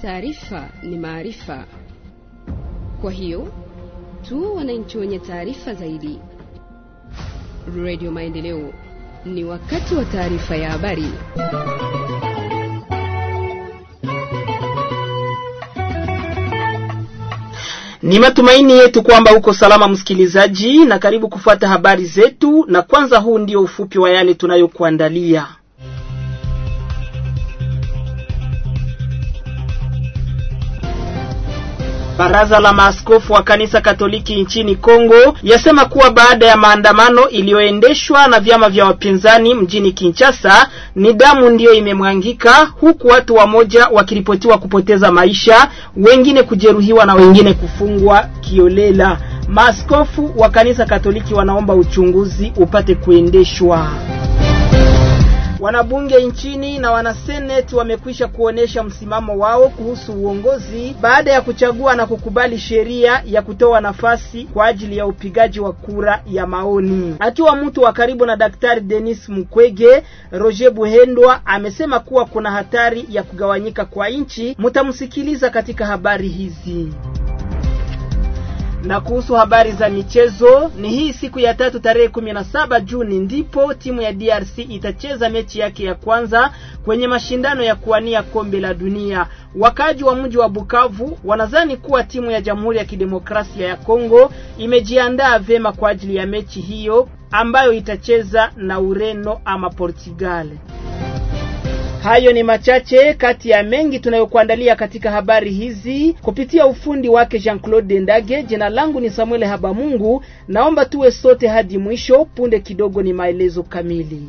taarifa ni maarifa. Kwa hiyo tu wananchi wenye taarifa zaidi. Radio Maendeleo, ni wakati wa taarifa ya habari. Ni matumaini yetu kwamba uko salama msikilizaji, na karibu kufuata habari zetu, na kwanza huu ndio ufupi wa yale tunayokuandalia. Baraza la maaskofu wa kanisa Katoliki nchini Kongo yasema kuwa baada ya maandamano iliyoendeshwa na vyama vya wapinzani mjini Kinshasa, ni damu ndiyo imemwangika, huku watu wamoja wakiripotiwa kupoteza maisha, wengine kujeruhiwa na wengine kufungwa kiolela. Maaskofu wa kanisa Katoliki wanaomba uchunguzi upate kuendeshwa. Wanabunge nchini na wanaseneti wamekwisha kuonesha msimamo wao kuhusu uongozi baada ya kuchagua na kukubali sheria ya kutoa nafasi kwa ajili ya upigaji wa kura ya maoni. Akiwa mtu wa karibu na Daktari Denis Mukwege, Roger Buhendwa amesema kuwa kuna hatari ya kugawanyika kwa nchi. Mtamsikiliza katika habari hizi na kuhusu habari za michezo ni hii siku ya tatu tarehe kumi na saba Juni ndipo timu ya DRC itacheza mechi yake ya kwanza kwenye mashindano ya kuwania kombe la dunia. Wakaji wa mji wa Bukavu wanadhani kuwa timu ya Jamhuri ya Kidemokrasia ya Kongo imejiandaa vyema kwa ajili ya mechi hiyo ambayo itacheza na Ureno ama Portugal. Hayo ni machache kati ya mengi tunayokuandalia katika habari hizi kupitia ufundi wake Jean-Claude Ndage. Jina langu ni Samuel Habamungu, naomba tuwe sote hadi mwisho. Punde kidogo ni maelezo kamili.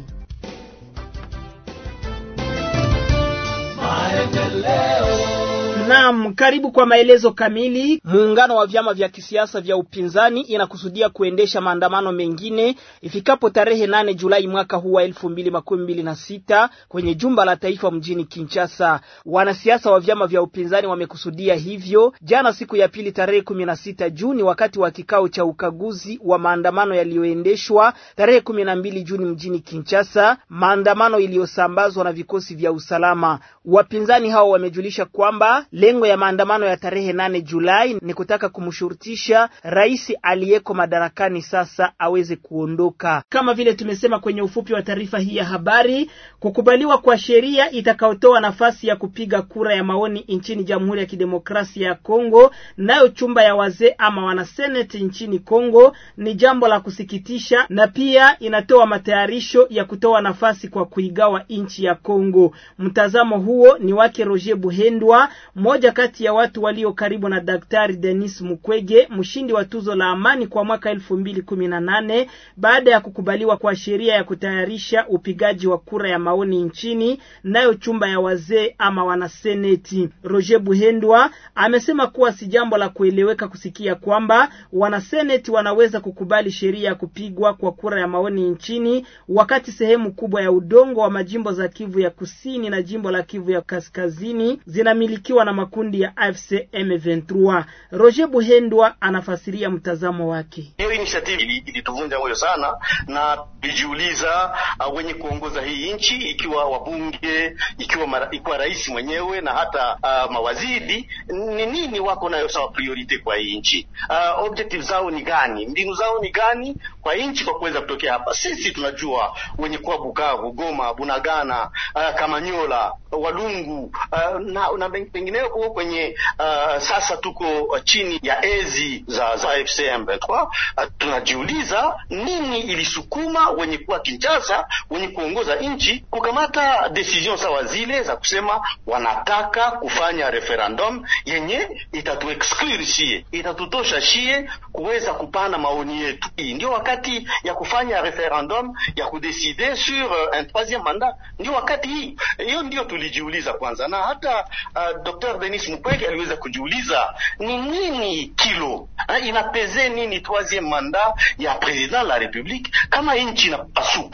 Naam, karibu kwa maelezo kamili. Muungano wa vyama vya kisiasa vya upinzani inakusudia kuendesha maandamano mengine ifikapo tarehe nane Julai mwaka huu wa elfu mbili makumi mbili na sita kwenye jumba la taifa mjini Kinshasa. Wanasiasa wa vyama vya upinzani wamekusudia hivyo jana, siku ya pili, tarehe kumi na sita Juni, wakati wa kikao cha ukaguzi wa maandamano yaliyoendeshwa tarehe kumi na mbili Juni mjini Kinshasa, maandamano iliyosambazwa na vikosi vya usalama. Wapinzani hao wamejulisha kwamba lengo ya maandamano ya tarehe nane Julai ni kutaka kumshurutisha rais aliyeko madarakani sasa aweze kuondoka. Kama vile tumesema kwenye ufupi wa taarifa hii ya habari, kukubaliwa kwa sheria itakayotoa nafasi ya kupiga kura ya maoni nchini Jamhuri ya Kidemokrasia ya Kongo, nayo chumba ya wazee ama wanaseneti nchini Kongo ni jambo la kusikitisha, na pia inatoa matayarisho ya kutoa nafasi kwa kuigawa nchi ya Kongo. Mtazamo huo ni wake Roger Buhendwa mmoja kati ya watu walio karibu na Daktari Denis Mukwege, mshindi wa tuzo la amani kwa mwaka elfu mbili kumi na nane baada ya kukubaliwa kwa sheria ya kutayarisha upigaji wa kura ya maoni nchini, nayo chumba ya wazee ama wanaseneti. Roger Buhendwa amesema kuwa si jambo la kueleweka kusikia kwamba wanaseneti wanaweza kukubali sheria ya kupigwa kwa kura ya maoni nchini, wakati sehemu kubwa ya udongo wa majimbo za Kivu ya kusini na jimbo la Kivu ya kaskazini zinamilikiwa na makundi ya AFC M23. Roger Buhendwa anafasiria mtazamo wake. Hiyo initiative ilituvunja moyo sana, na tulijiuliza uh, wenye kuongoza hii nchi ikiwa wabunge, ikiwa mara, ikiwa rais mwenyewe na hata uh, mawaziri ni nini wako nayo sawa priority kwa hii nchi uh, objective zao ni gani? Mbinu zao ni gani kwa nchi kwa kuweza kutokea hapa? Sisi tunajua wenye kuwa Bukavu, Goma, Bunagana, uh, Kamanyola, Walungu uh, na, na pengineo huko kwenye uh, sasa tuko uh, chini ya ezi za, za AFC M23. Uh, tunajiuliza nini ilisukuma wenye kuwa Kinshasa, wenye kuongoza nchi kukamata decision sawa zile za kusema wanataka kufanya referendum yenye itatu exclude shie, itatutosha shie kuweza kupana maoni yetu. Hii ndio wakati ya kufanya referendum ya kudeside sur uh, un troisième mandat, ndio wakati hii hiyo, ndio tulijiuliza kwanza, na hata uh, Dr. Denis Mukwege aliweza kujiuliza ni nini kilo uh, inapeze nini troisième mandat ya president la republique kama nchi inapasuka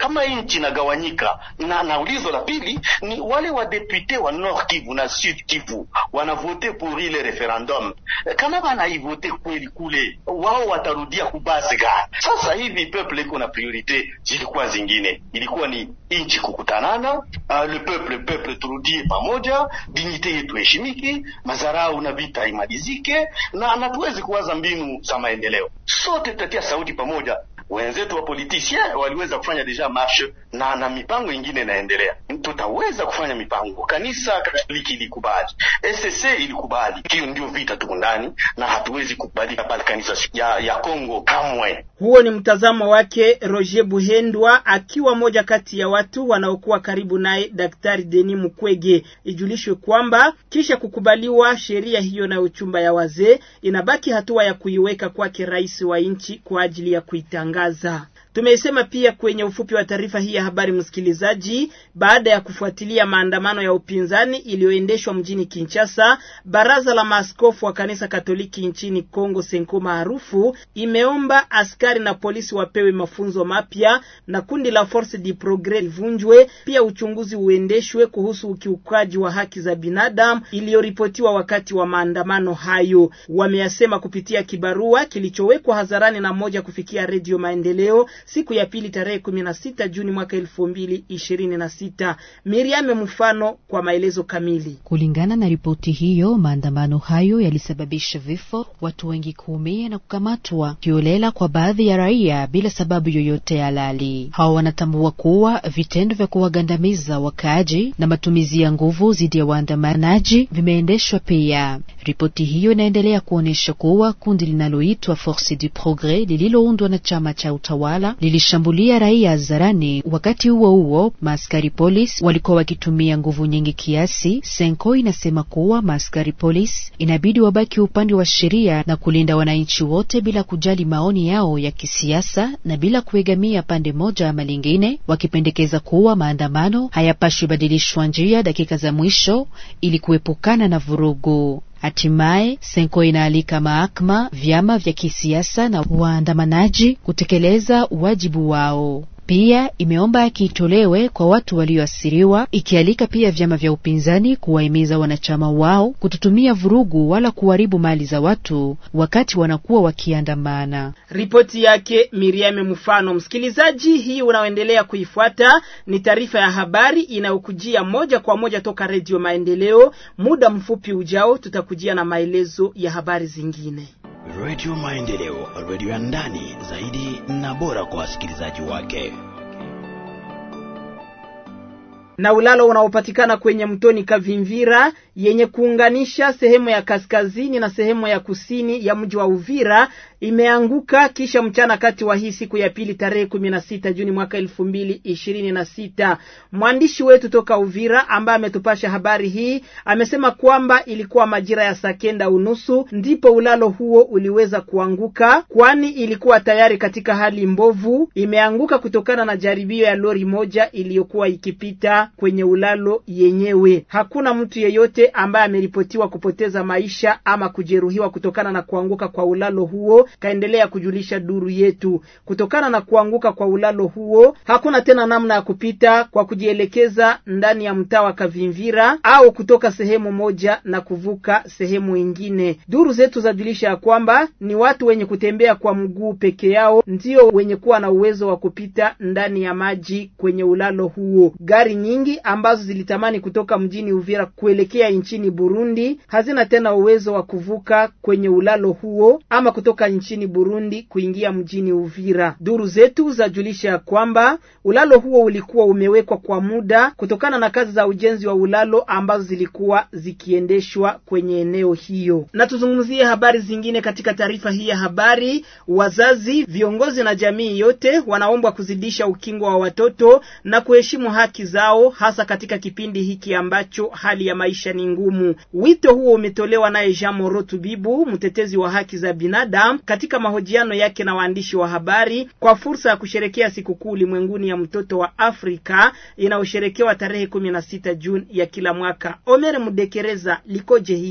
kama nchi inagawanyika. Na, na ulizo la pili ni wale wadepute wa Nord Kivu na Sud Kivu wanavote pour ile referendum, kama wanaivote kweli kule, wao watarudia kubase gani? Sasa hivi peuple iko na priorite zilikuwa zingine, ilikuwa ni nchi kukutanana, uh, le peuple peuple turudie pamoja, dignite yetu heshimiki, mazarau na vita imalizike, na na tuwezi kuwaza mbinu za maendeleo. Sote tutatia sauti pamoja. Wenzetu wa politicien waliweza kufanya deja marshe na na mipango ingine inaendelea. Tutaweza kufanya mipango. Kanisa Katoliki ilikubali, SSC ilikubali. Hiyo ndio vita tuko ndani, na hatuwezi kukubalika pale kanisa ya, ya Kongo kamwe. Huo ni mtazamo wake Roger Buhendwa, akiwa moja kati ya watu wanaokuwa karibu naye Daktari Denis Mukwege. Ijulishwe kwamba kisha kukubaliwa sheria hiyo na uchumba ya wazee, inabaki hatua ya kuiweka kwake rais wa nchi kwa ajili ya kuitangaza. Tumeisema pia kwenye ufupi wa taarifa hii ya habari, msikilizaji, baada ya kufuatilia maandamano ya upinzani iliyoendeshwa mjini Kinshasa, baraza la maaskofu wa kanisa Katoliki nchini Kongo Senko maarufu imeomba askari na polisi wapewe mafunzo mapya na kundi la Force du Progres livunjwe, pia uchunguzi uendeshwe kuhusu ukiukaji wa haki za binadamu iliyoripotiwa wakati wa maandamano hayo. Wameyasema kupitia kibarua kilichowekwa hadharani na moja kufikia Redio Maendeleo siku ya pili tarehe kumi na sita Juni mwaka elfu mbili ishirini na sita. Miriame mfano kwa maelezo kamili. Kulingana na ripoti hiyo, maandamano hayo yalisababisha vifo, watu wengi kuumia na kukamatwa kiolela kwa baadhi ya raia bila sababu yoyote halali. Hawa wanatambua kuwa vitendo vya kuwagandamiza wakaaji na matumizi ya nguvu dhidi ya waandamanaji vimeendeshwa pia. Ripoti hiyo inaendelea kuonyesha kuwa kundi linaloitwa Force du Progres lililoundwa na chama cha utawala lilishambulia raia hadharani. Wakati huo huo, maaskari polisi walikuwa wakitumia nguvu nyingi kiasi. Senko inasema kuwa maaskari polisi inabidi wabaki upande wa sheria na kulinda wananchi wote bila kujali maoni yao ya kisiasa na bila kuegamia pande moja ama lingine, wakipendekeza kuwa maandamano hayapashwi badilishwa njia dakika za mwisho ili kuepukana na vurugu. Hatimaye Senko inaalika mahakama, vyama vya kisiasa na waandamanaji kutekeleza wajibu wao. Pia imeomba haki itolewe kwa watu walioathiriwa, ikialika pia vyama vya upinzani kuwahimiza wanachama wao kutotumia vurugu wala kuharibu mali za watu wakati wanakuwa wakiandamana. Ripoti yake Miriam Mfano. Msikilizaji, hii unaoendelea kuifuata ni taarifa ya habari inayokujia moja kwa moja toka Redio Maendeleo. Muda mfupi ujao tutakujia na maelezo ya habari zingine. Redio Maendeleo, redio ya ndani zaidi na bora kwa wasikilizaji wake. na ulalo unaopatikana kwenye mtoni Kavimvira yenye kuunganisha sehemu ya kaskazini na sehemu ya kusini ya mji wa Uvira imeanguka kisha mchana kati wa hii siku ya pili tarehe kumi na sita Juni mwaka elfu mbili ishirini na sita. Mwandishi wetu toka Uvira ambaye ametupasha habari hii amesema kwamba ilikuwa majira ya saa kenda unusu ndipo ulalo huo uliweza kuanguka, kwani ilikuwa tayari katika hali mbovu. Imeanguka kutokana na jaribio ya lori moja iliyokuwa ikipita kwenye ulalo yenyewe. Hakuna mtu yeyote ambaye ameripotiwa kupoteza maisha ama kujeruhiwa kutokana na kuanguka kwa ulalo huo, kaendelea kujulisha duru yetu. Kutokana na kuanguka kwa ulalo huo, hakuna tena namna ya kupita kwa kujielekeza ndani ya mtaa wa Kavimvira au kutoka sehemu moja na kuvuka sehemu ingine. Duru zetu zajulisha ya kwamba ni watu wenye kutembea kwa mguu peke yao ndio wenye kuwa na uwezo wa kupita ndani ya maji kwenye ulalo huo. Gari nyingi ambazo zilitamani kutoka mjini Uvira kuelekea nchini Burundi hazina tena uwezo wa kuvuka kwenye ulalo huo ama kutoka nchini Burundi kuingia mjini Uvira. Duru zetu zajulisha ya kwamba ulalo huo ulikuwa umewekwa kwa muda kutokana na kazi za ujenzi wa ulalo ambazo zilikuwa zikiendeshwa kwenye eneo hiyo. Na tuzungumzie habari zingine katika taarifa hii ya habari. Wazazi, viongozi na jamii yote wanaombwa kuzidisha ukingo wa watoto na kuheshimu haki zao hasa katika kipindi hiki ambacho hali ya maisha ni ngumu. Wito huo umetolewa naye Jean Moro Tubibu, mtetezi wa haki za binadamu, katika mahojiano yake na waandishi wa habari kwa fursa ya kusherekea sikukuu ulimwenguni ya mtoto wa Afrika inayosherekewa tarehe kumi na sita Juni ya kila mwaka. Omer Mudekereza, likoje hili?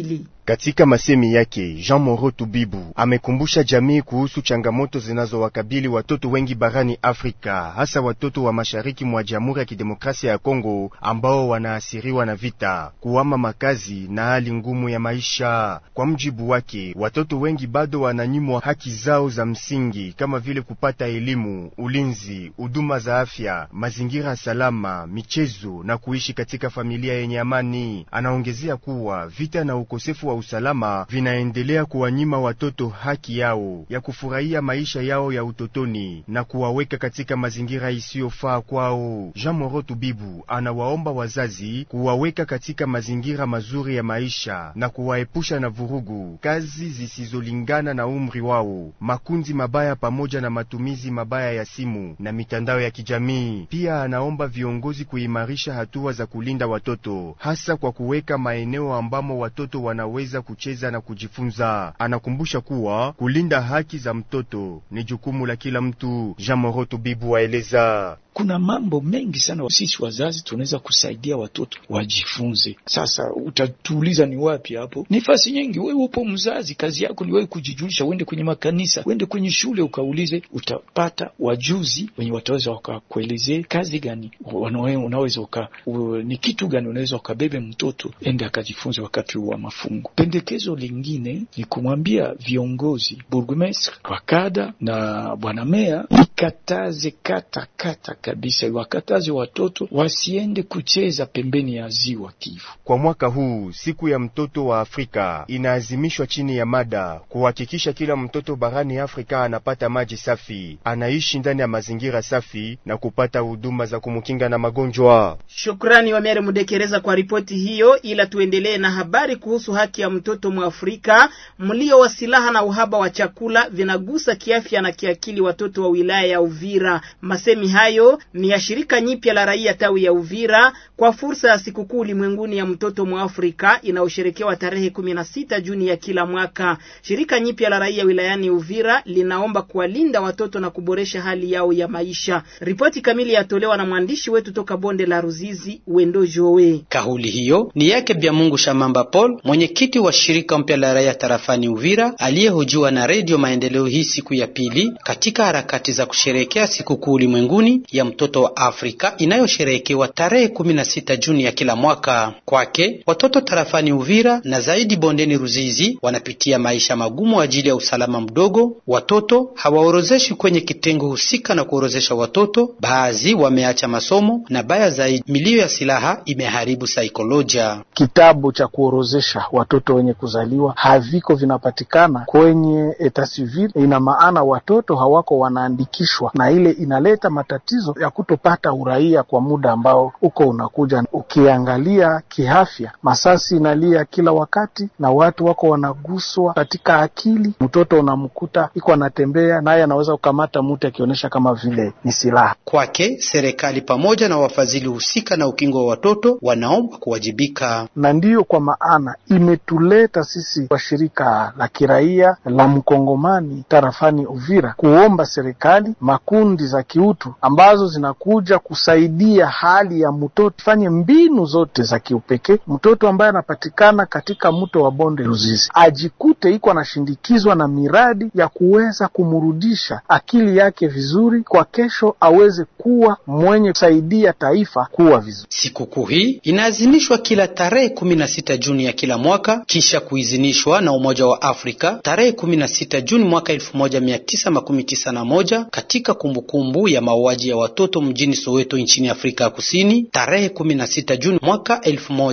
Katika masemi yake, Jean Moro Tubibu amekumbusha jamii kuhusu changamoto zinazowakabili watoto wengi barani Afrika, hasa watoto wa mashariki mwa Jamhuri ya Kidemokrasia ya Kongo ambao wanaasiriwa na vita, kuhama makazi na hali ngumu ya maisha. Kwa mjibu wake, watoto wengi bado wananyimwa haki zao za msingi kama vile kupata elimu, ulinzi, huduma za afya, mazingira salama, michezo na kuishi katika familia yenye amani. Anaongezea kuwa vita na ukosefu wa usalama vinaendelea kuwanyima watoto haki yao ya kufurahia maisha yao ya utotoni na kuwaweka katika mazingira isiyofaa kwao. Jean Moro Tubibu anawaomba wazazi kuwaweka katika mazingira mazuri ya maisha na kuwaepusha na vurugu, kazi zisizolingana na umri wao, makundi mabaya pamoja na matumizi mabaya ya simu na mitandao ya kijamii. Pia anaomba viongozi kuimarisha hatua za kulinda watoto, hasa kwa kuweka maeneo ambamo watoto wanaweza kucheza na kujifunza. Anakumbusha kuwa kulinda haki za mtoto ni jukumu la kila mtu. Jean Moro Tubibu waeleza kuna mambo mengi sana sisi wazazi tunaweza kusaidia watoto wajifunze. Sasa utatuuliza ni wapi hapo? Nafasi nyingi. Wewe upo mzazi, kazi yako ni wewe kujijulisha, uende kwenye makanisa, uende kwenye shule ukaulize, utapata wajuzi wenye wataweza wakakuelezea kazi gani unaweza uka, ni kitu gani unaweza ukabebe mtoto ende akajifunze wakati wa mafungo. Pendekezo lingine ni kumwambia viongozi, burgomestre, wakada na bwana meya ikataze kata kata kabisa wakataze watoto wasiende kucheza pembeni ya ziwa Kivu. Kwa mwaka huu siku ya mtoto wa Afrika inaazimishwa chini ya mada kuhakikisha kila mtoto barani Afrika anapata maji safi, anaishi ndani ya mazingira safi na kupata huduma za kumkinga na magonjwa. Shukrani Wamere Mudekereza kwa ripoti hiyo, ila tuendelee na habari kuhusu haki ya mtoto Mwafrika. Mlio wa silaha na uhaba wa chakula vinagusa kiafya na kiakili watoto wa wilaya ya Uvira. Masemi hayo ni ya shirika nyipya la raia tawi ya Uvira kwa fursa ya sikukuu ulimwenguni ya mtoto Mwafrika inayosherekewa tarehe kumi na sita Juni ya kila mwaka. Shirika nyipya la raia wilayani Uvira linaomba kuwalinda watoto na kuboresha hali yao ya maisha. Ripoti kamili yatolewa na mwandishi wetu toka bonde la Ruzizi, Wendo Jowe. Kauli hiyo ni yake Byamungu Shamamba Paul, mwenyekiti wa shirika mpya la raia tarafani Uvira, aliyehojiwa na Redio Maendeleo hii siku ya pili katika harakati za kusherehekea sikukuu ulimwenguni ya mtoto wa Afrika inayosherehekewa tarehe 16 Juni ya kila mwaka. Kwake watoto tarafani Uvira na zaidi bondeni Ruzizi wanapitia maisha magumu ajili ya usalama mdogo. Watoto hawaorozeshwi kwenye kitengo husika na kuorozesha watoto, baadhi wameacha masomo na baya zaidi, milio ya silaha imeharibu saikolojia. Kitabu cha kuorozesha watoto wenye kuzaliwa haviko vinapatikana kwenye eta civil. Ina maana watoto hawako wanaandikishwa, na ile inaleta matatizo ya kutopata uraia kwa muda ambao uko unakuja. Ukiangalia kiafya, masasi inalia kila wakati na watu wako wanaguswa katika akili. Mtoto unamkuta iko anatembea naye anaweza kukamata mtu akionyesha kama vile ni silaha. Kwake serikali pamoja na wafadhili husika na ukingo wa watoto wanaomba kuwajibika, na ndiyo kwa maana imetuleta sisi kwa shirika la kiraia la mkongomani tarafani Uvira kuomba serikali, makundi za kiutu ambazo zinakuja kusaidia hali ya mtoto, fanye mbinu zote za kiupekee. Mtoto ambaye anapatikana katika mto wa bonde Ruzizi ajikute iko anashindikizwa na miradi ya kuweza kumrudisha akili yake vizuri, kwa kesho aweze kuwa mwenye kusaidia taifa kuwa vizuri. Sikukuu hii inaadhimishwa kila tarehe 16 Juni ya kila mwaka kisha kuidhinishwa na Umoja wa Afrika tarehe 16 Juni mwaka 1991 katika kumbukumbu kumbu ya mauaji ya watoto mjini Soweto nchini Afrika ya Kusini tarehe 16 Juni mwaka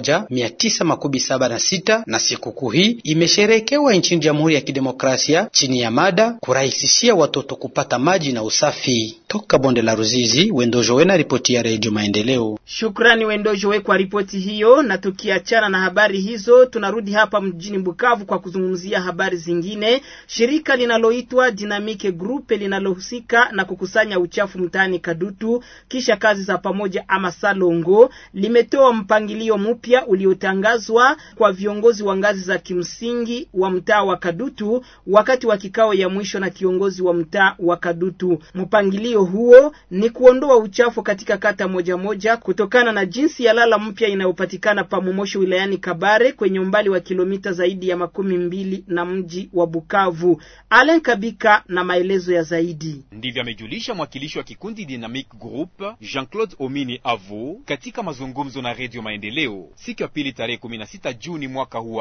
1976, na sikukuu hii imesherekewa nchini Jamhuri ya Kidemokrasia chini ya mada kurahisishia watoto kupata maji na usafi. Toka bonde la Ruzizi, Wendojowe na ripoti ya Redio Maendeleo. Shukrani Wendojowe kwa ripoti hiyo. Na tukiachana na habari hizo, tunarudi hapa mjini Bukavu kwa kuzungumzia habari zingine. Shirika linaloitwa Dynamic Group linalohusika na kukusanya uchafu mtaani Kadutu Kadutu kisha kazi za pamoja ama salongo limetoa mpangilio mpya uliotangazwa kwa viongozi wa ngazi za kimsingi wa mtaa wa Kadutu wakati wa kikao ya mwisho na kiongozi wa mtaa wa Kadutu. Mpangilio huo ni kuondoa uchafu katika kata moja moja kutokana na jinsi ya lala mpya inayopatikana Pamomoshi wilayani Kabare kwenye umbali wa kilomita zaidi ya makumi mbili na mji wa Bukavu. Alen Kabika na maelezo ya zaidi. Ndivyo amejulisha mwakilishi wa kikundi Dynamic Group Jean-Claude Omini Avo katika mazungumzo na Radio Maendeleo siku ya pili tarehe 16 Juni mwaka huu wa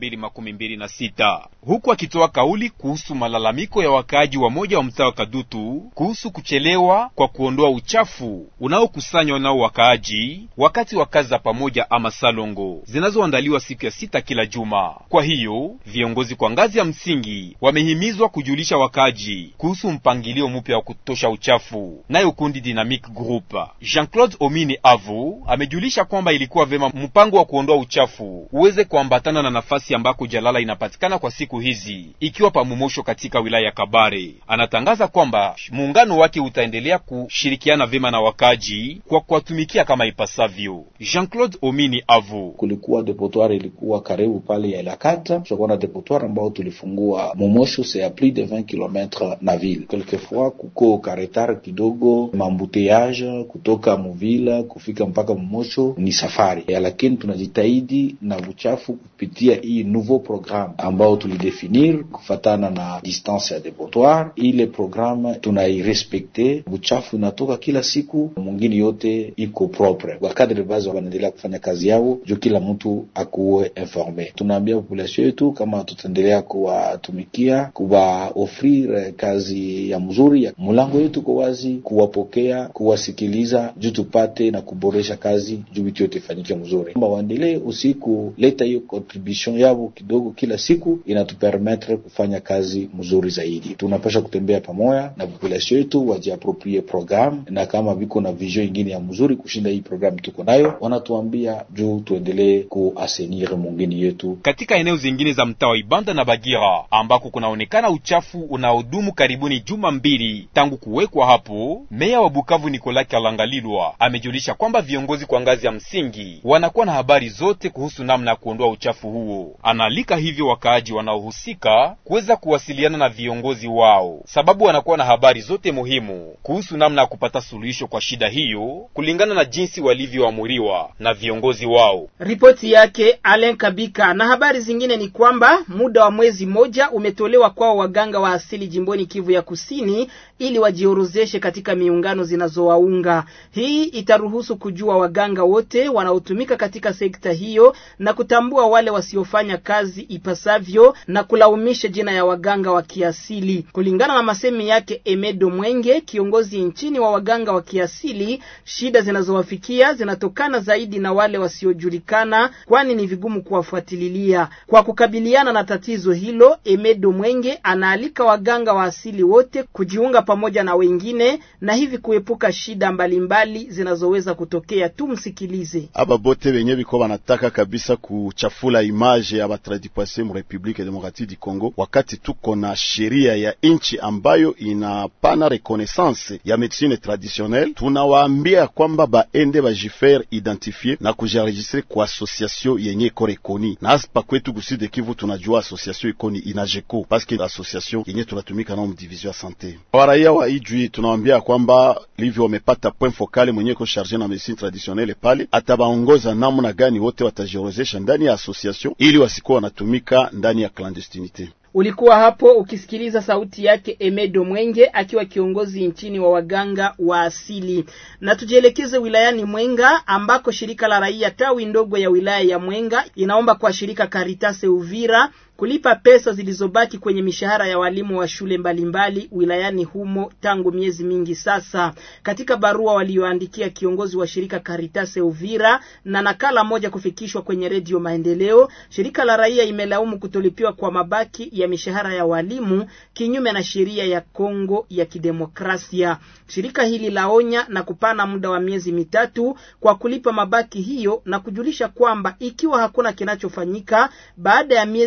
2026, huku akitoa kauli kuhusu malalamiko ya wakaaji wa moja wa mtaa wa Kadutu kuhusu kuchelewa kwa kuondoa uchafu unaokusanywa nao wakaaji wakati wa kazi za pamoja ama salongo zinazoandaliwa siku ya sita kila juma. Kwa hiyo viongozi kwa ngazi ya msingi wamehimizwa kujulisha wakaaji kuhusu mpangilio mpya wa kutosha uchafu. Nayo kundi Dynamic Group Jean-Claude Omini Avu amejulisha kwamba ilikuwa vema mpango wa kuondoa uchafu uweze kuambatana na nafasi ambako jalala inapatikana kwa siku hizi, ikiwa pamomosho katika wilaya ya Kabare. Anatangaza kwamba muungano wake utaendelea kushirikiana vema na wakaaji kwa kuwatumikia kama ipasavyo. Jean-Claude Omini Avu: kulikuwa depotoir ilikuwa karibu pale ya Ilakata, tutakuwa na depotoir ambao tulifungua Momosho, c'est a plus de 20 km na ville. Quelquefois kuko karetar kidogo, mambuteyage kutoka Muvila kufika mpaka Momosho ni safari ya, lakini tunajitahidi na uchafu kupitia hii nouveau programme ambao tulidefinir kufatana na distance ya depotoir. Ile programme tunairespekte, uchafu inatoka kila siku, mwingine yote iko propre. Wakadre basi wanaendelea kufanya kazi yao juu kila mtu akuwe informe. Tunaambia population yetu kama tutaendelea kuwatumikia, kuwaofrir kazi ya mzuri ya mulango yetu ko wazi, kuwapokea, kuwasikiliza juu tupate na kuboresha kazi juu vitu yote ifanyike mzuri. Kama waendelee usiku leta hiyo contribution yao kidogo kila siku, inatupermetre kufanya kazi mzuri zaidi. Tunapasha kutembea pamoja na population yetu, wajiaproprie programme, na kama viko na vision ingine ya mzuri kushinda hii programme tuko nayo, wanatuambia juu tuendelee kuasenir mungini yetu katika eneo zingine za mtaa wa Ibanda na Bagira ambako kunaonekana uchafu unaodumu karibuni juma mbili tangu kuwekwa hapo. Meya wa Bukavu Nicolas Kalangalilwa amejulisha kwamba viongozi kwa ngazi ya msingi wanakuwa na habari zote kuhusu namna ya kuondoa uchafu huo. Anaalika hivyo wakaaji wanaohusika kuweza kuwasiliana na viongozi wao, sababu wanakuwa na habari zote muhimu kuhusu namna ya kupata suluhisho kwa shida hiyo kulingana na jinsi walivyoamuriwa na viongozi wao. Ripoti yake Alen Kabika. Na habari zingine ni kwamba muda wa mwezi mmoja umetolewa kwao waganga wa asili jimboni Kivu ya Kusini ili wajiorozeshe katika miungano zinazowaunga. Hii itaruhusu kujua waganga wote wanaotumika katika sekta hiyo na kutambua wale wasiofanya kazi ipasavyo na kulaumisha jina ya waganga wa kiasili. Kulingana na masemi yake Emedo Mwenge, kiongozi nchini wa waganga wa kiasili, shida zinazowafikia zinatokana zaidi na wale wasiojulikana, kwani ni vigumu kuwafuatililia. Kwa kukabiliana na tatizo hilo, Emedo Mwenge anaalika waganga wa asili wote kujiunga pamoja na wengine na hivi kuepuka shida mbalimbali mbali zinazoweza kutokea. Tumsikilize. aba bote benye biko banataka kabisa kuchafula image ya batradikwase mu Republique Demokratique du Congo, wakati tuko na sheria ya inchi ambayo inapana reconnaissance ya medicine traditionnelle, tunawaambia kwamba baende bajifere identifier na kujienregistre kwa association yenye iko rekoni na hapa kwetu kuside Kivu tunajua association iko ni inajeko paske association yenye tunatumika nao mdivision ya sante. Waraia wa Ijwi tunawaambia kwamba livyo wamepata point focal mwenye iko charge na medicine traditionnelle pale, atabaongoza namna gani wote watajiorozesha ndani ya association ili wasikuwa wanatumika ndani ya clandestinite. Ulikuwa hapo ukisikiliza sauti yake Emedo Mwenge akiwa kiongozi nchini wa waganga wa asili. Na tujielekeze wilayani Mwenga ambako shirika la raia tawi ndogo ya wilaya ya Mwenga inaomba kwa shirika Caritas Uvira kulipa pesa zilizobaki kwenye mishahara ya walimu wa shule mbalimbali mbali wilayani humo tangu miezi mingi sasa. Katika barua walioandikia kiongozi wa shirika Caritas Uvira na nakala moja kufikishwa kwenye redio Maendeleo, shirika la raia imelaumu kutolipiwa kwa mabaki ya mishahara ya walimu kinyume na sheria ya Kongo ya Kidemokrasia. Shirika hili laonya na kupana muda wa miezi mitatu kwa kulipa mabaki hiyo na kujulisha kwamba ikiwa hakuna kinachofanyika baada ya miezi mitatu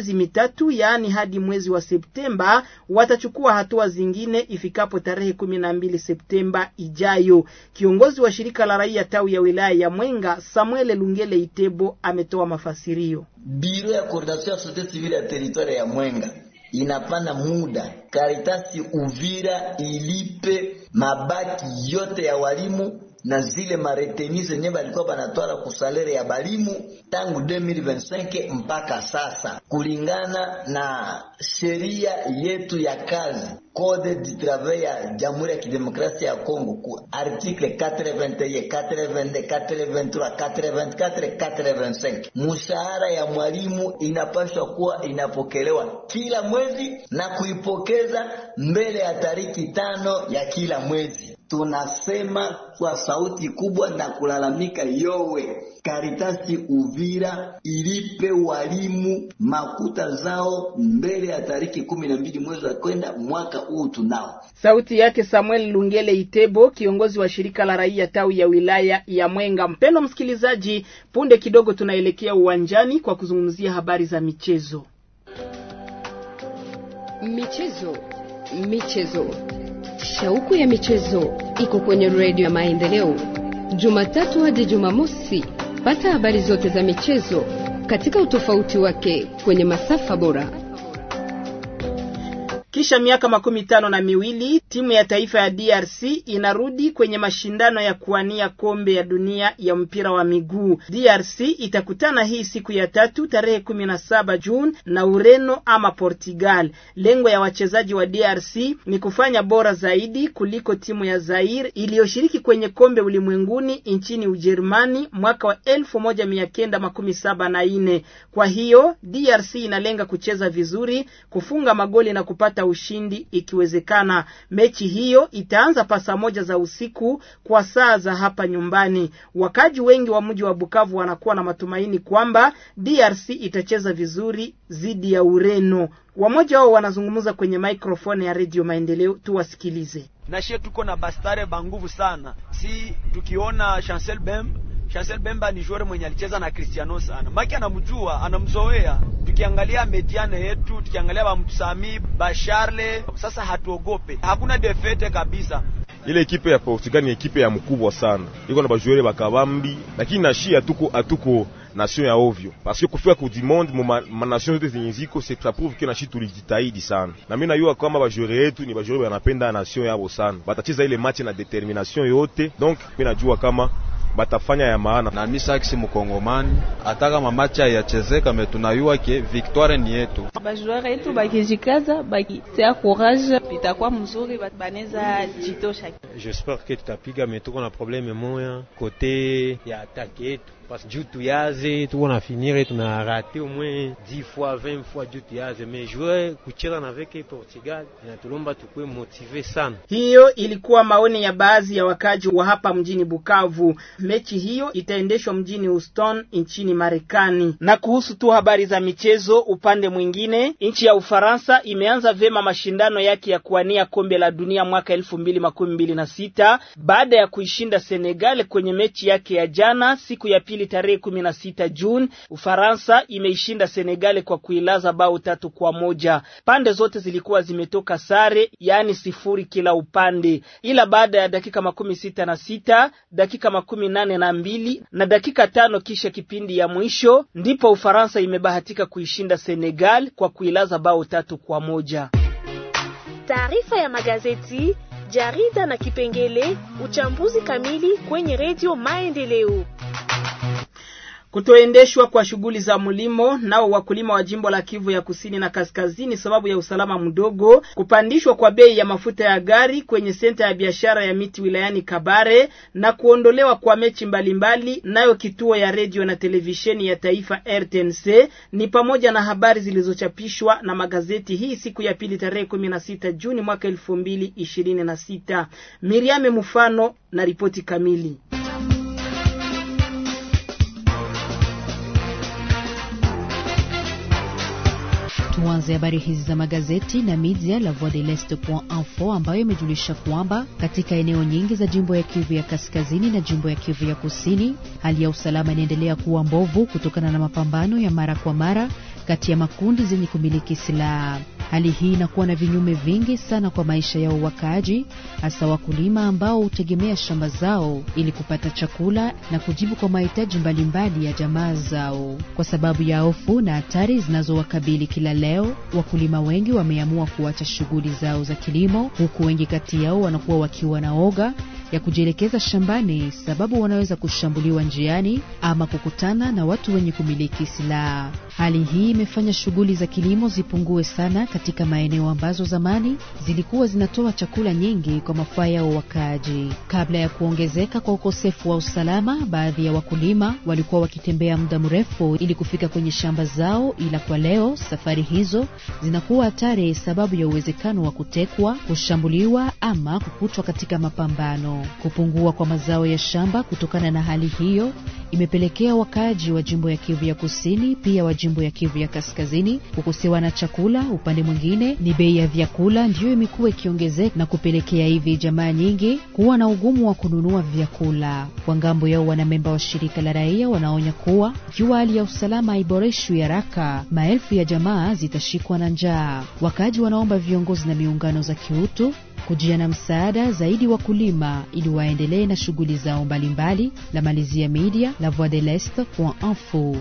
tatu, yaani hadi mwezi wa Septemba. Watachukua hatua zingine ifikapo tarehe kumi na mbili Septemba ijayo. Kiongozi wa shirika la raia tawi ya wilaya ya Mwenga Samuel Lungele Itebo ametoa mafasirio. Biro ya coordination ya societe civile ya teritwari ya Mwenga inapana muda Karitasi Uvira ilipe mabaki yote ya walimu na zile mareteni zenye balikuwa banatwala kusalere ya balimu tangu 2025 mpaka sasa, kulingana na sheria yetu ya kazi Code du travail ya Jamhuri ya Kidemokrasia ya Kongo ku article 421, 422, 423, 424, 425. Mshahara ya mwalimu inapaswa kuwa inapokelewa kila mwezi na kuipokeza mbele ya tariki tano ya kila mwezi. Tunasema kwa sauti kubwa na kulalamika yowe, Karitasi Uvira ilipe walimu makuta zao mbele ya tariki kumi na mbili mwezi wa kwenda mwaka huu tunao. Sauti yake Samuel Lungele Itebo, kiongozi wa shirika la raia tawi ya wilaya ya Mwenga. Mpendo msikilizaji, punde kidogo tunaelekea uwanjani kwa kuzungumzia habari za michezo. Michezo, michezo, shauku ya michezo iko kwenye redio ya Maendeleo, Jumatatu hadi Jumamosi. Pata habari zote za michezo katika utofauti wake kwenye masafa bora. Kisha miaka makumi tano na miwili timu ya taifa ya DRC inarudi kwenye mashindano ya kuwania kombe ya dunia ya mpira wa miguu. DRC itakutana hii siku ya tatu tarehe kumi na saba Juni na Ureno ama Portugal. Lengo ya wachezaji wa DRC ni kufanya bora zaidi kuliko timu ya Zaire iliyoshiriki kwenye kombe ulimwenguni nchini Ujerumani mwaka wa elfu moja mia kenda makumi saba na nne. Kwa hiyo DRC inalenga kucheza vizuri, kufunga magoli na kupata ushindi ikiwezekana. Mechi hiyo itaanza pa saa moja za usiku kwa saa za hapa nyumbani. Wakaji wengi wa mji wa Bukavu wanakuwa na matumaini kwamba DRC itacheza vizuri dhidi ya Ureno. Wamoja wao wanazungumza kwenye maikrofoni ya Radio Maendeleo, tuwasikilize. Nashie tuko na bastare banguvu sana, si tukiona Chancel Bemba Chancel Bemba ni joueur mwenye alicheza na Cristiano sana. Maki anamjua, anamzoea. Tukiangalia mediane yetu, tukiangalia ba Msami, ba Charle, sasa hatuogope. Hakuna defete kabisa. Ile ekipe ya Portugal ni ekipe ya mkubwa sana. Iko na bajuere bakabambi, lakini nashi atuko atuko nation ya ovyo. Parce que kufika ku monde mu ma nation zote zenye ziko c'est ça prouve que nashi tulijitahidi sana. Na mimi najua kama bajuere yetu ni bajuere wanapenda nation yao sana. Batacheza ile match na determination yote. Donc mimi najua kama batafanya ya maana na mimi saksi mkongomani hata kama machi yachezeka me tunayua ke victoire ni yetu. Bajoueur yetu bakijikaza bakitia courage itakuwa mzuri, banaweza jitosha. J'espère que tutapiga me tuko na probleme moya kote ya atake yetu parce juu tuyaze tuko na finire tuna rate au moins 10 fois 20 fois juu tuyaze mais jouer kucheza na veke Portugal inatulomba tukue motive sana. Hiyo ilikuwa maoni ya baadhi ya wakaji wa hapa mjini Bukavu. Mechi hiyo itaendeshwa mjini Houston nchini Marekani. Na kuhusu tu habari za michezo, upande mwingine, nchi ya Ufaransa imeanza vema mashindano yake ya kuwania kombe la dunia mwaka elfu mbili makumi mbili na sita baada ya kuishinda Senegal kwenye mechi yake ya jana siku ya pili tarehe kumi na sita Juni. Ufaransa imeishinda Senegal kwa kuilaza bao tatu kwa moja. Pande zote zilikuwa zimetoka sare, yaani sifuri kila upande, ila baada ya dakika makumi sita na sita dakika makumi nane na mbili na dakika tano kisha kipindi ya mwisho ndipo Ufaransa imebahatika kuishinda Senegal kwa kuilaza bao tatu kwa moja. Taarifa ya magazeti, jarida na kipengele uchambuzi kamili kwenye redio Maendeleo. Kutoendeshwa kwa shughuli za mlimo nao wakulima wa jimbo la Kivu ya kusini na kaskazini sababu ya usalama mdogo, kupandishwa kwa bei ya mafuta ya gari kwenye senta ya biashara ya miti wilayani Kabare na kuondolewa kwa mechi mbalimbali nayo kituo ya redio na televisheni ya taifa RTNC ni pamoja na habari zilizochapishwa na magazeti hii siku ya pili tarehe kumi na sita Juni mwaka elfu mbili ishirini na sita. Miriame Mufano na ripoti kamili. Tuanze habari hizi za magazeti na media la Voix de l'Est.info ambayo imejulisha kwamba katika eneo nyingi za jimbo ya Kivu ya kaskazini na jimbo ya Kivu ya kusini hali ya usalama inaendelea kuwa mbovu kutokana na mapambano ya mara kwa mara kati ya makundi zenye kumiliki silaha. Hali hii inakuwa na vinyume vingi sana kwa maisha ya wakaaji, hasa wakulima ambao hutegemea shamba zao ili kupata chakula na kujibu kwa mahitaji mbalimbali ya jamaa zao. Kwa sababu ya hofu na hatari zinazowakabili kila leo, wakulima wengi wameamua kuacha shughuli zao za kilimo, huku wengi kati yao wanakuwa wakiwa na oga ya kujielekeza shambani, sababu wanaweza kushambuliwa njiani ama kukutana na watu wenye kumiliki silaha. Hali hii imefanya shughuli za kilimo zipungue sana katika maeneo ambazo zamani zilikuwa zinatoa chakula nyingi kwa mafaa yao wakaaji. Kabla ya kuongezeka kwa ukosefu wa usalama, baadhi ya wakulima walikuwa wakitembea muda mrefu ili kufika kwenye shamba zao, ila kwa leo safari hizo zinakuwa hatari sababu ya uwezekano wa kutekwa, kushambuliwa ama kukutwa katika mapambano. Kupungua kwa mazao ya shamba kutokana na hali hiyo imepelekea wakaaji wa jimbo ya Kivu ya Kusini pia wa jimbo ya Kivu ya Kaskazini kukosewa na chakula. Upande mwingine ni bei ya vyakula ndiyo imekuwa ikiongezeka na kupelekea hivi jamaa nyingi kuwa na ugumu wa kununua vyakula. Kwa ngambo yao, wanamemba wa shirika la raia wanaonya kuwa ikiwa hali ya usalama haiboreshwi haraka, maelfu ya jamaa zitashikwa na njaa. Wakaaji wanaomba viongozi na miungano za kiutu kujia na msaada zaidi wakulima ili waendelee na shughuli zao mbalimbali. La malizia media la voix de l'est info.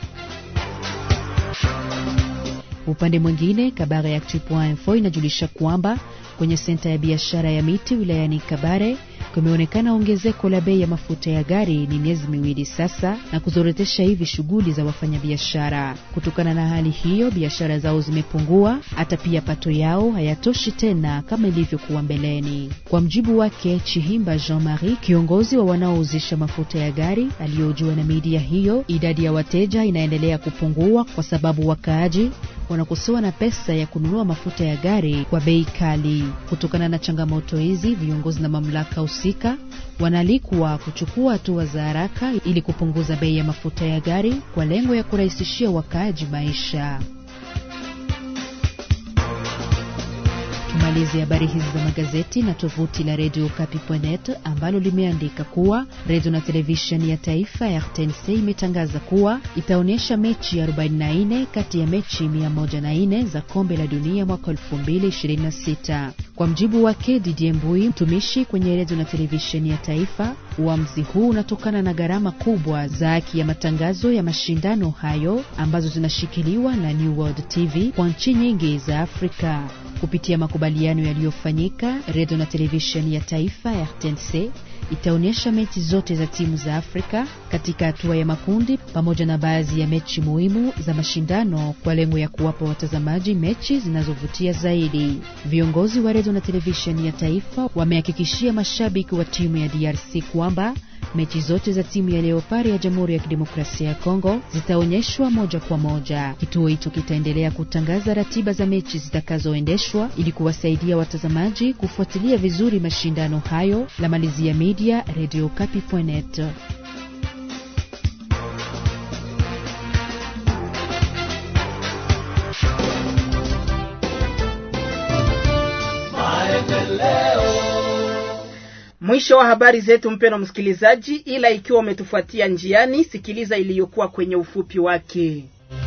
Upande mwingine, Kabare Actu.info inajulisha kwamba kwenye senta ya biashara ya miti wilayani Kabare kumeonekana ongezeko la bei ya mafuta ya gari ni miezi miwili sasa, na kuzorotesha hivi shughuli za wafanyabiashara. Kutokana na hali hiyo, biashara zao zimepungua, hata pia pato yao hayatoshi tena kama ilivyokuwa mbeleni. Kwa mjibu wake Chihimba Jean Marie, kiongozi wa wanaouzisha mafuta ya gari aliyojua na media hiyo, idadi ya wateja inaendelea kupungua kwa sababu wakaaji wanakosewa na pesa ya kununua mafuta ya gari kwa bei kali. Kutokana na changamoto hizi, viongozi na mamlaka husika wanaalikwa kuchukua hatua za haraka ili kupunguza bei ya mafuta ya gari kwa lengo ya kurahisishia wakaaji maisha. Tumalize habari hizi za magazeti na tovuti la Radio Kapi.net ambalo limeandika kuwa redio na televisheni ya taifa ya RTNC imetangaza kuwa itaonyesha mechi 44 kati ya mechi 104 za kombe la dunia mwaka 2026. Kwa mjibu wake Didier Mbui, mtumishi kwenye redio na televisheni ya taifa, uamuzi huu unatokana na gharama kubwa za haki ya matangazo ya mashindano hayo ambazo zinashikiliwa na New World TV kwa nchi nyingi za Afrika. Kupitia makubaliano yaliyofanyika, redio na televisheni ya taifa ya RTNC itaonyesha mechi zote za timu za Afrika katika hatua ya makundi pamoja na baadhi ya mechi muhimu za mashindano kwa lengo ya kuwapa watazamaji mechi zinazovutia zaidi. Viongozi wa redio na televisheni ya taifa wamehakikishia mashabiki wa timu ya DRC kwamba mechi zote za timu ya Leopard ya Jamhuri ya Kidemokrasia ya Kongo zitaonyeshwa moja kwa moja. Kituo hicho kitaendelea kutangaza ratiba za mechi zitakazoendeshwa ili kuwasaidia watazamaji kufuatilia vizuri mashindano hayo. La malizia media Radio Kapi.net. Mwisho wa habari zetu, mpeno msikilizaji, ila ikiwa umetufuatia njiani, sikiliza iliyokuwa kwenye ufupi wake.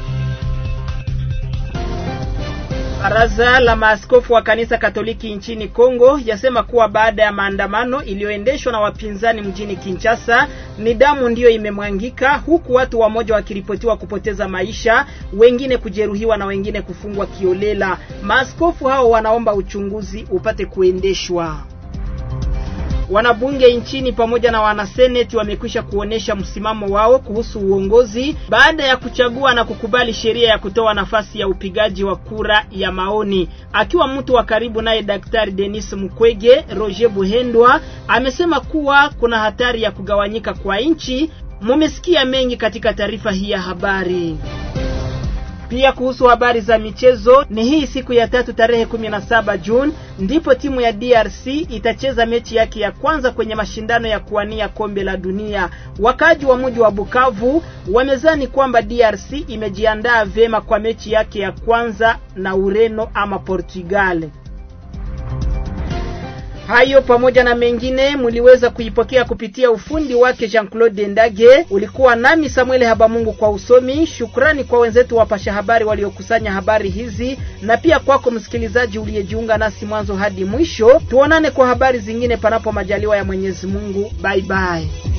Baraza la maaskofu wa kanisa Katoliki nchini Kongo yasema kuwa baada ya maandamano iliyoendeshwa na wapinzani mjini Kinshasa, ni damu ndiyo imemwangika, huku watu wamoja wakiripotiwa kupoteza maisha, wengine kujeruhiwa na wengine kufungwa kiolela. Maaskofu hao wanaomba uchunguzi upate kuendeshwa. Wanabunge nchini pamoja na wanaseneti wamekwisha kuonesha msimamo wao kuhusu uongozi baada ya kuchagua na kukubali sheria ya kutoa nafasi ya upigaji wa kura ya maoni. Akiwa mtu wa karibu naye Daktari Denis Mukwege, Roger Buhendwa amesema kuwa kuna hatari ya kugawanyika kwa nchi. Mumesikia mengi katika taarifa hii ya habari. Pia kuhusu habari za michezo, ni hii siku ya tatu tarehe 17 Juni ndipo timu ya DRC itacheza mechi yake ya kwanza kwenye mashindano ya kuwania kombe la dunia. Wakaji wa mji wa Bukavu wamezani kwamba DRC imejiandaa vyema kwa mechi yake ya kwanza na Ureno ama Portugal. Hayo pamoja na mengine mliweza kuipokea kupitia ufundi wake Jean-Claude Ndage. Ulikuwa nami Samuel Habamungu kwa usomi. Shukrani kwa wenzetu wapasha habari waliokusanya habari hizi na pia kwako msikilizaji uliyejiunga nasi mwanzo hadi mwisho. Tuonane kwa habari zingine panapo majaliwa ya Mwenyezi Mungu. Bye bye.